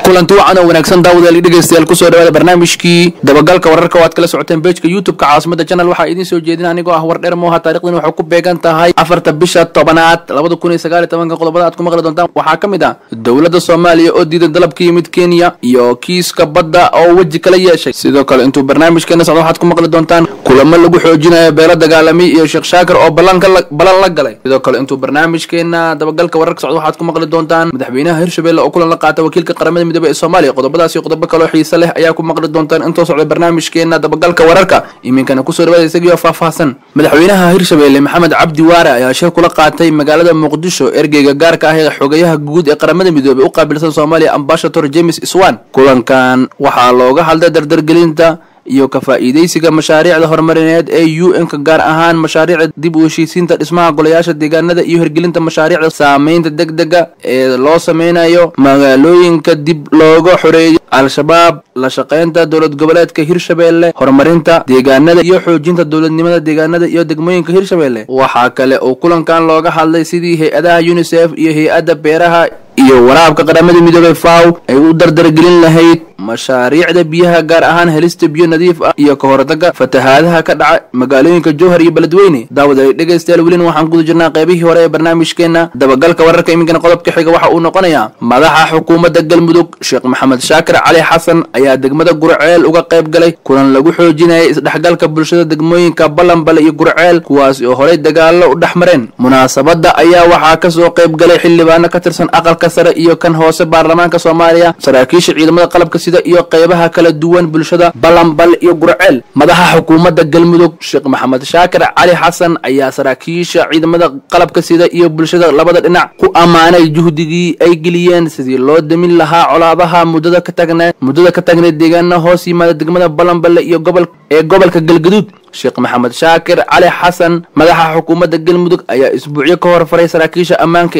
kulanti wacan oo wanaagsan daawadaal dhegeystayaal kusoo dhawaada barnaamijkii dabagalka wararka oo aad kala socoteen bejka youtube-ka caasimada channel waxaa idiin soo jeedin anigoo ah war dheer mooha taarikhdan waxay ku beegan tahay afarta bisha tobanaad labada kun iyo sagaal iyo tobanka qodobada aad ku maqli doontaan waxaa ka mid ah dowladda soomaaliya oo diiday dalab ka yimid kenya iyo kiiska badda oo weji kala yeeshay sidoo kale intuu barnaamijkeena socdo waxaad ku maqli doontaan kulamo lagu xoojinayo beelo dagaalamiy iyo sheekh shaakir oo ballanka balan la galay sidoo kale intuu barnaamijkeena dabagalka wararka socdo waxaad ku maqli doontaan madaxweynaha hirshabelle oo kulan la qaata wakiilka qaramada midoobe ee soomaaliya qodobadaas iyo qodobo kaloo xiise leh ayaa ku maqli doontaan intoo socda barnaamijkeena dabagalka wararka iminkana kusoo dhawaada isagiioo faahfaahsan madaxweynaha hirshabelle maxamed cabdi waare ayaa shir kula qaatay magaalada muqdisho ergeyga gaarka ah ee xogayaha guud ee qaramada midoobe u qaabilsan soomaaliya ambasador james swan kulankan waxaa looga hadlay dardargelinta iyo ka faa'iidaysiga mashaariicda horumarineed ee u n-ka gaar ahaan mashaariicda dib u heshiisiinta dhismaha golayaasha deegaanada iyo hirgelinta mashaariicda saameynta deg dega ee loo sameynayo magaalooyinka dib looga xoreeyo al-shabaab la shaqeynta dowlad goboleedka hirshabelle horumarinta deegaanada iyo xoojinta dowladnimada deegaanada iyo degmooyinka hirshabelle waxaa kale oo kulankan looga hadlay sidii hay-adaha unisef iyo hay-adda beeraha iyo waraabka qaramada midoobey faw ay u dardargelin lahayd mashaariicda biyaha gaar ahaan helista biyo nadiif ah iyo ka hortaga fatahaadaha ka dhaca magaalooyinka jowhar iyo beledweyne daawad ay dhegaystayaal welina waxaan guda jirnaa qaybihii hore ee barnaamijkeena dabagalka wararka iminkana qodobka xiga waxa uu noqonayaa madaxa xukuumadda galmudug sheekh maxamed shaakir cali xasan ayaa degmada gurceel uga qayb galay kulan lagu xoojinayay isdhexgalka bulshada degmooyinka ballanbale iyo gurceel kuwaas oo horey dagaallo u dhex mareen munaasabadda ayaa waxaa kasoo qayb galay xildhibaano ka tirsan aqalka sare iyo kan hoose baarlamaanka soomaaliya saraakiisha ciidamada qalabka sida iyo qaybaha kala duwan bulshada ballanbal iyo gurceel madaxa xukuumadda galmudug sheekh maxamed shaakir cali xasan ayaa saraakiisha ciidamada qalabka sida iyo bulshada labada dhinac ku ammaanay juhdigii ay geliyeen sidii loo damin lahaa colaadaha muddada ka tagneed muddada ka tagneed deegaana hoos yimaada degmada ballanballe iyo gobol ee gobolka galgaduud sheekh maxamed shaakir cali xasan madaxa xukuumadda galmudug ayaa isbuucyo ka hor faray saraakiisha ammaanka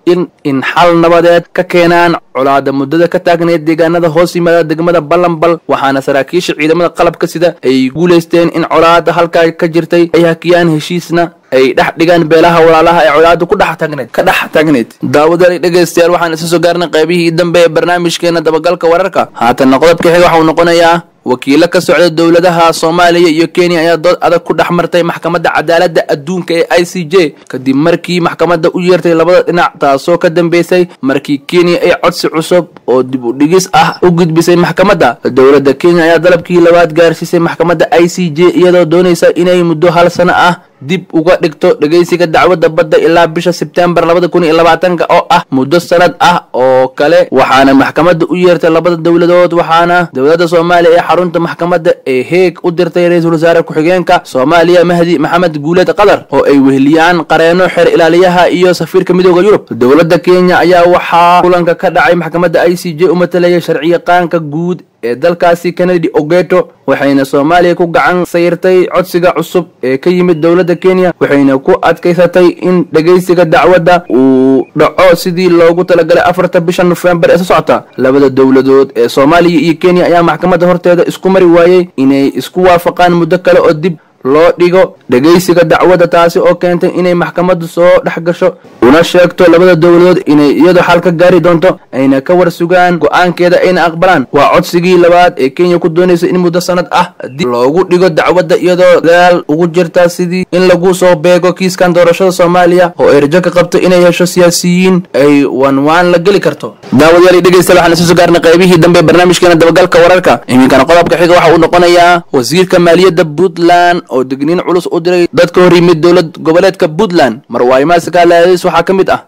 in xal nabadeed ka keenaan colaada muddada ka taagneed deegaanada hoos yimaada degmada ballanbal waxaana saraakiisha ciidamada qalabka sida ay guulaysteen in colaada halkaa ka jirtay ay hakiyaan heshiisna ay dhex dhigaan beelaha walaalaha ee colaada ku dhex taagneed ka dhex taagneed daawadaal dhegaystayaal waxaan isa soo gaarnay qaybihii dambe ee barnaamijkeena dabagalka wararka haatanna qodobka xiga waxa uu noqonayaa wakiilo ka socda dowladaha soomaaliya iyo kenya ayaa dood adag ku dhex martay maxkamadda cadaaladda adduunka ee i c j kadib markii maxkamadda u yeertay labada dhinac taasoo ka dambeysay markii kenya ay codsi cusub oo dib u dhigis ah u gudbisay maxkamadda dowladda kenya ayaa dalabkii labaad gaarsiisay maxkamadda i c j iyadoo doonaysa inay muddo hal sano ah dib uga dhigto dhegaysiga dacwadda badda ilaa bisha sebtembar labada kun iyo labaatanka oo ah muddo sanad ah oo kale waxaana maxkamadda u yeertay labada dowladood waxaana dowladda soomaaliya ee xarunta maxkamadda ee heeg u dirtay ra-iisul wasaare ku-xigeenka soomaaliya mahdi maxamed guuleed qatar oo ay weheliyaan qareeno xeer ilaaliyaha iyo safiirka midooda yurub dowladda kenya ayaa waxaa kulanka ka dhacay maxkamadda i c j u matalayay sharciyaqaanka guud ee dalkaasi kennedy ogeto waxayna soomaaliya ku gacan sayrtay codsiga cusub ee ka yimid dowladda kenya waxayna ku adkaysatay in dhegaysiga dacwadda uu dhaco sidii loogu talagalay afarta bisha nofembar ee soo socota labada dowladood ee soomaaliya iyo kenya ayaa maxkamadda horteeda isku mari waayey inay isku waafaqaan muddo kale oo dib loo dhigo dhegaysiga dacwadda taasi oo keentay inay maxkamaddu soo dhex gasho una sheegto labada dowladood inay iyadu xal ka gaari doonto ayna ka war sugaan go-aankeeda ayna aqbalaan waa codsigii labaad ee kenya ku doonaysa in muddo sanad ah dib loogu dhigo dacwadda iyadoo dadaal ugu jirta sidii in lagu soo beego kiiskan doorashada soomaaliya oo ay rajo ka qabto inay hesho siyaasiyiin ay wanwaan la geli karto daawadayaal dhegeysta waxaan isa soo gaarnay qaybihii dambe barnaamijkeena dabagalka wararka iminkana qodobka xiga waxa uu noqonayaa wasiirka maaliyadda puntland oo digniin culus u diray dadka hor yimid dowlad goboleedka puntland marwaaymaasikaalaadis waxaa ka mid ah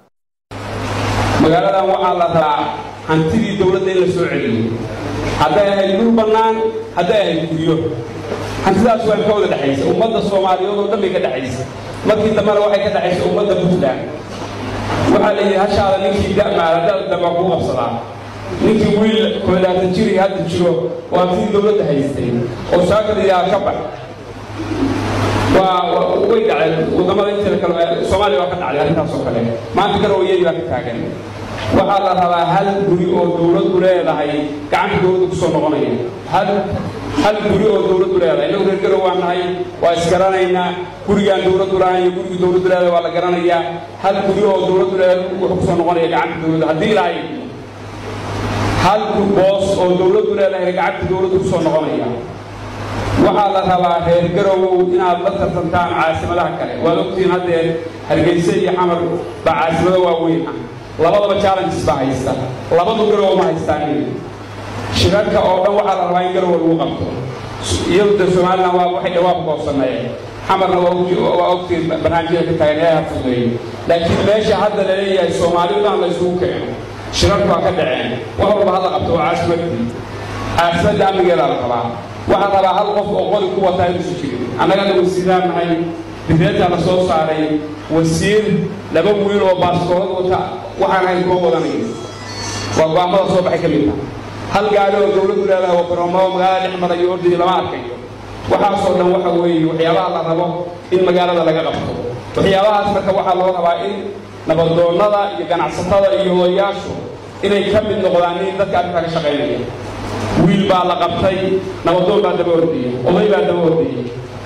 magaaladan waxaa la rabaa hantidii dowladda in la soo celiyo hadday ahayd dhul bannaan hadday ahayd guryo hantidaas waa ka wada dhexaysa ummadda soomaaliyeed oo dhan bay ka dhexaysa markii dambena waxay ka dhexaysa ummadda puntland waxaa la yidhi hashaada ninkii da'maala dal damba ku qabsadaa ninkii wiil koodaatan jiri hadda jiro oo hantidii dowladda haystay oo saakadiyaa ka bax waa way dhaceen wadamada inteeda kale soomaaliya waa ka dhacday arrintaas oo kale maanta garowyadii baa ka taagan waxaa la rabaa hal guri oo dowladdu leedahay gacanta dowladda kusoo noqonaya hal hal guri oo dowladdu leedahay innagu reer garow waan nahay waa isgaranaynaa gurigaan dowladdu lahayn iyo gurigii dowladdu leedahay waa la garanayaa hal guri oo dowladdu leedahay wuxuu kusoo noqonaya gacanta dowladda haddii lahayd hal boos oo dowladdu leedahay gacanta dowladdu ku soo noqonaya waxaa la rabaa reer garowow inaad la tartantaan caasimadaha kale waad ogtihiin haddee hargeyse iyo xamar baa caasimado waaweyn ah labadaba challenges baa haysta labadu garowo ma haystaan shirarka oo dhan waxaa la rabaa in garowo lagu qabto iyadu de somalilan waa waxay dhawaaq goobsameeyeen xamarna waa ogtiin barnaamijyada ka taagan ee hafudeeyo laakiin meesha hadda la leeyahay soomaalidan la isugu keeno shirarku waa ka dhaceen wax walba hadla qabto waa caasimadii caasimadda amnigeedaa la rabaa waxaa rabaa hal qof oo qori ku wataa inuusu jirin annagana wasiiraan nahay difeetaa la soo saaray wasiir laba wiil oo baaskoolad wata waxaan ahayn kuma wadanayo waa go'aamada soo baxay ka mid ah hal gaari oo dowladdu leedahay oo garoomada magaalada dhex marayo ordii lama arkayo waxaasoo dhan waxa weeye waxyaabaha la rabo in magaalada laga qabto waxyaabahaas marka waxaa loo rabaa in nabadoonnada iyo ganacsatada iyo odayaashu inay ka mid noqdaan in dadka arrintaa ka shaqaynaya wiil baa la qabtay nabadoon baa daba ordaya oday baa daba ordaya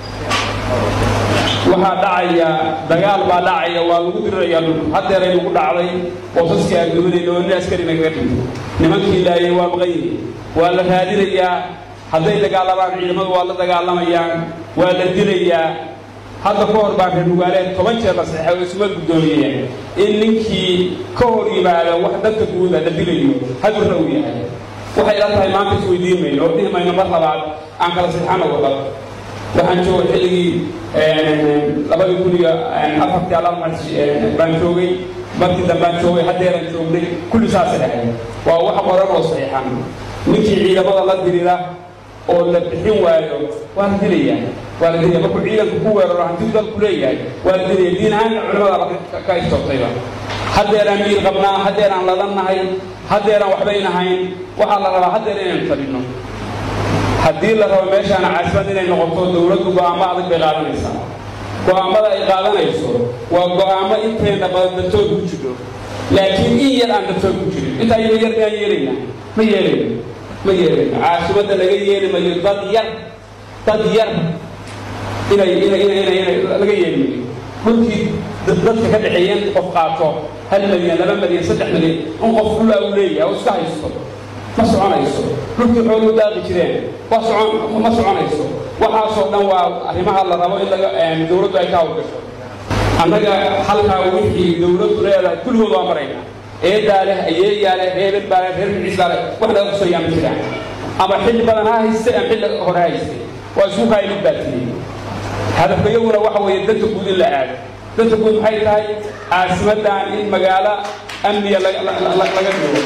waxaa dhacaya dagaal baa dhacaya waa lagu dirirayaa dhulku haddeeray lagu dhacday boosaskii aadduunayna oo nin askarina kaga dhinto nimankii laayay waa maqan yihin waa la raadinayaa hadday dagaalamaan ciidamadu waa la dagaalamayaan waa la dilayaa hadda ka hor baan reer mugaaleed toban jeer la saxeexay oo isuma guddoomiyeen in ninkii ka hor yimaada wax dadka guuda la dilayo hadurna uu yahay waxay la tahay maanta isweydiin mayno oo dhihi mayno mar labaad aan kala saxeexana wada waxaan joogay xilligii labadii kun iyo afartii alla baan joogay markii dambaan joogay haddeeran joognay kulli saasa dhahay waa wax qoran oo saxiixan ninkii ciidamada la dirira oo la bixin waayo waa la dilayaa waa la dilaya markuu ciidanku ku weeraro hantiu dalku leeyahay waa la dilaya diin ahaanna culimada ka istoobtayba haddeeraan miir qabnaa haddeeraan lalannahay haddeeraan waxbaynahayn waxaa la rabaa haddeer inaynu fadhino haddii la rabo meeshaana caasimad inay noqoto dowladdu go'aamo adag bay qaadanaysaa go'aammada ay qaadanayso waa go'aamo intayna badan daftood ku jiro laakiin in yar aan daftood ku jirin intaa yaro yar miyaan yeelayna ma yeelayno ma yeelayno caasimadda laga yeeli mayo dad yar dad yar inay inay inay inay inay laga yeeli mayo dhulkii dadka ka dhexeeya in qof qaato hal milyan laba milyan saddex milyan in qof dhulaa uu leeyahay oo iska haysto ma soconayso dhulkii xooluu daaqi jireen waa socon ma soconayso waxaasoo dhan waa arrimaha la rabo in laga dowladdu ay ka hawlgasho annaga halkaa wixii dowladdu leedahay kulligood waa maraynaa eedaa leh ayeeyaa leh reebel baa leh reer biciis baa leh wax laga qusayaa ma jiraan ama xilli badan ha haystay ama xilli hore ha haystay waa isku kaaya mid baa tiriyey hadafka iyaguna waxa weeye danta guud in la aado danta guud maxay tahay caasimaddan in magaalo amniya laga dhigo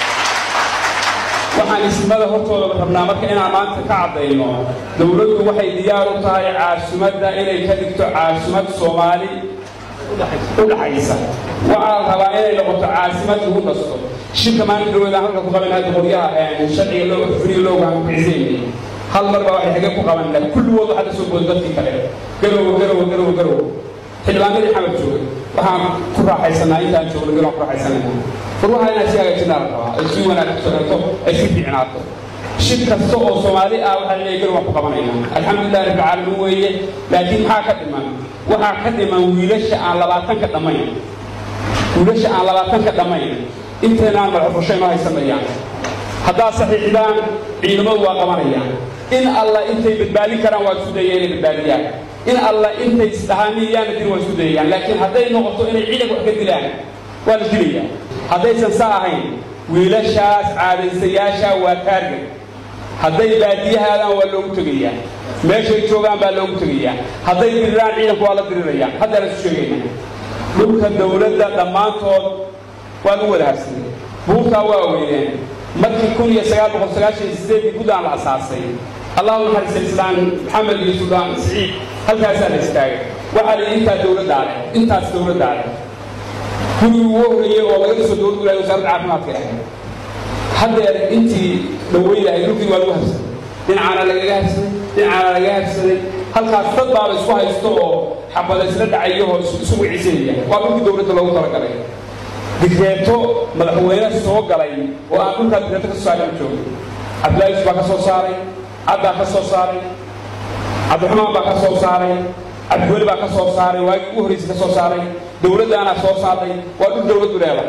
waxaan ismada hortooda rabnaa marka inaan maanta ka caddayno dowladdu waxay diyaar u tahay caasimadda inay ka dhigto caasimad soomaali u dhaxaysa waxaa la rabaa inay noqoto caasimad lagu nasto shirka maanta dhawada halka ku qaban hadda qoryaha sharciga loo furiga looga hankuxisaynay hal mar baa waxay xage ku qaban lahay kulligood waxaa la soo booday dadkii kale garowo garowo garowo garowo xildhibaanadii xamar joogay waxaan ku raaxaysanaa intaan joogno garoon ku raaxaysanayna furwaha inaan si hagaajinaa la rabaa ay sii wanaagsanaato ay sii fiicnaato shir kasta oo soomaali ah waxaa leeyahay garoon waan ku qabanaynaa alxamdulillahi rabbi caalamiin weeye laakiin maxaa ka dhiman waxaa ka dhiman wiilasha aan labaatanka dhammayn wiilasha aan labaatanka dhammayn intaynaan madaxfurasho inoo haysanayaan haddaad saxiixdaan ciidamadu waa qabanayaan in alla intay badbaadin karaan waa isku dayaya inay badbaadiyaan in alla intay isdhahaaniyaana dir waa isku dayayaan laakiin hadday noqoto inay ciidanka wax ka dilaan waa la dilayaa haddaysan saa ahayn wiilashaas caadaysayaasha waa taarget hadday baadiyahaadaan waa loogu tegayaa meeshay joogaan baa loogu tegayaa hadday diriraan ciidanku waa la dirirayaan haddaan isu sheegayna dhulka dowladda dhammaantood waa lagu wada habsaday buurtaa waa weydeen markii kun iyo sagaal boqol sagaashan iyo sideedii guddaan la asaasay allahu naxariista islaan maxamed iyo suldaan siciid halkaasaa la istaagay waxaa la yidhi intaa dowladdaa leh intaas dowladdaa leh gurigii ugu horreeyey oo laga dhiso dowladdu ilahay wasaaradda caafimaadka ahayd haddeer intii dhaweydahay dhulkii waa lagu habsaday dhinacaana lagaga habsaday dhinacaana lagaga habsaday halkaas dad baaba isku haysto oo xabada isla dhacayahoo isu wicisanaya waa dhulkii dowladda loogu talagalay digreeto madaxweyne soo galay oo aan dhulkaa digreeto ka soo saaray ma joogo cabdilaahi yusuf baa ka soo saaray cabbaa ka soo saaray cabdiraxmaan baa ka soo saaray cabdiweli baa ka soo saaray waagii ugu horraysay ka soo saaray dowladdaanaa soo saartay waa dhul dowladdu leedahay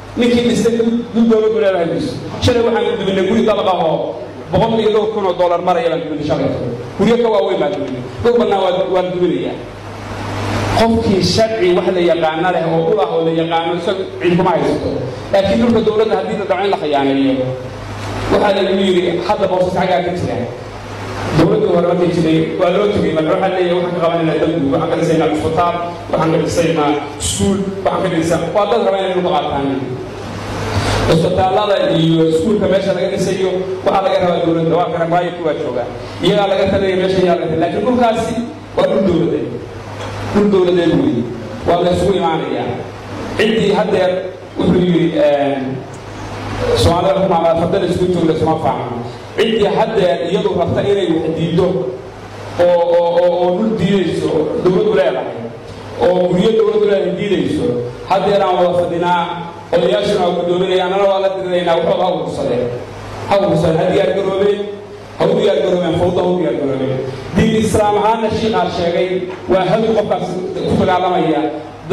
ninkii dhistay dul dowladdu leedahay mayso shalay waxaan ku duminay guri dabaqa oo boqol iyo dhowr kun oo dollar maraya baan duminay shalay guryo ka waaweyn baan duminay dhul bannaan waan duminayaa qofkii sharci wax la yaqaano leh oo ulah oo la yaqaano isag cid kuma haysato laakiin dhulka dowladda haddii la dhaco in la khiyaaneeyo waxaa lagu yidhi hadda boosas xaggaa ka jira dowladdii hore markay jiray waa loo tegay marka waxaa leeyahay waxaan ka qabanayna dambi waxaan ka dhisaynaa isbitaal waxaan ka dhisaynaa iskuul waxaan ka dhisaa waa dad raba inay dhulka qaataan isbitaalada iyo iskuulka meesha laga dhisayo waxaa laga rabaa dowladda waa kana maayirku waa joogaa iyagaa laga talaya meesha yaa laga laakiin dhulkaasi waa dhul dowladeed dhul dowladeed weeye waa la isugu imaanayaa ciddii haddeer wuxuu yidhi soomaalida ku maamala fadada isku joogda isma faahmo ciddii haddeer iyadu rabta inay wax diido oo oo oo dhul diidayso dowladdu leedahay oo guryo dowladdu leedahay diidayso haddeer aan wada fadhinaa odayaashuna waa guddoominaya annana waa la diriraynaa waxooda ha ursadeen ha ursadeen ha diyaar garoobeen ha u diyaar garoobeen fawda ha u diyaar garoobeen diin islaam ahaanna shiikaa sheegay waa hadu qofkaas ku dagaalamaya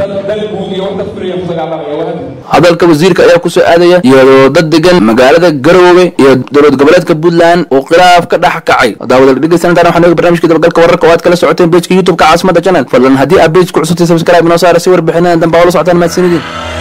hadalka wasiirka ayaa kusoo aadaya iyadoo dad degan magaalada garoowe iyo dowlad goboleedka puntland uu khilaaf ka dhex kacay daawada dhegeysan intaan waxaan eegi barnamijka dabagalka wararka oo aad kala socoteen bejka youtube-ka caasimada channel fadlan haddii aad bejku cusubtay subscribe inoo saara si warbixinadan dambe oo la socotaan mahadsanidin